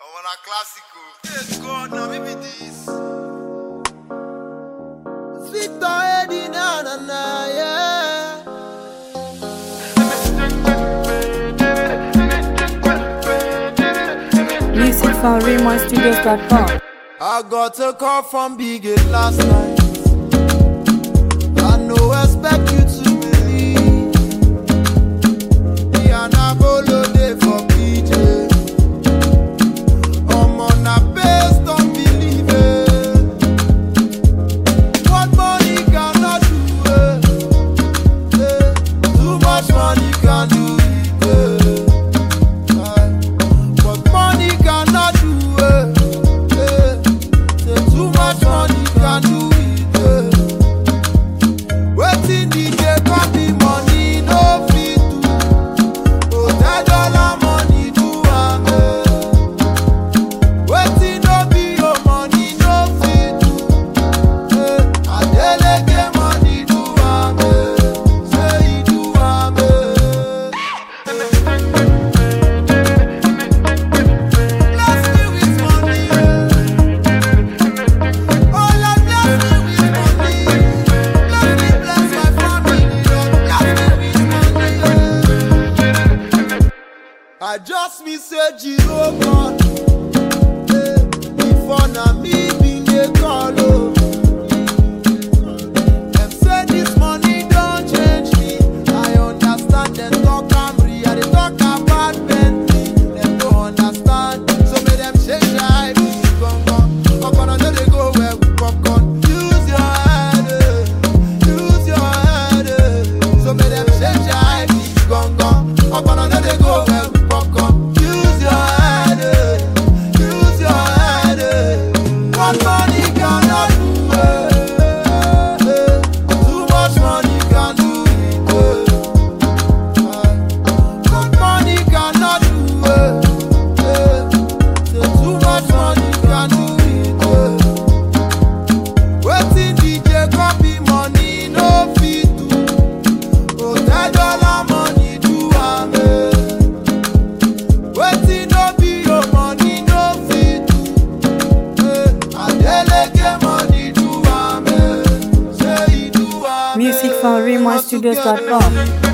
I want a classical. Yes, God, now maybe this. Victor Eddie, na na na, yeah. Music from RaymonStudios.com. I got a call from Big Eight last night. I no expect you to believe. Me and Abolo dey for PJ. Omo na based on belief. eh. What money cannot do, eh, eh. Too much money can do it. eh. Aye. What money cannot do, eh, eh. Say too much money can do it. eh. Wetin DJ copy money no fit do. Hotel dollar money do am. eh. Wetin no be your money no fit do. Eh, Adeleke money do am. eh. Say he do am. eh. Bless me with money. Oh Lord, bless me with money. Bless me, bless my family. Lord, bless me with money. I just me say Jiro God. Eh, Before na me bin dey call o. Dem say this money don change me. I understand dem talk am real. I dey talk about Bentley. Dem no understand. So make dem change their eye be gangan. Ọpọlọ no dey go where we popcorn. Use your head, eh. use your head. eh. So make dem change their eye be gangan. Ọpọlọ no dey go where we popcorn. Use your head, eh. use your head. eh. What money cannot do, eh, eh. too much money can do it. eh. What money cannot do, eh, eh. Say too much money can do it. eh. Wetin DJ copy money no fit do. Hotel dollar money do am. eh. Wetin no be your money no fit do. Eh, Adeleke money do am. eh. Say he do am. Music eh. from RaymonStudios.com.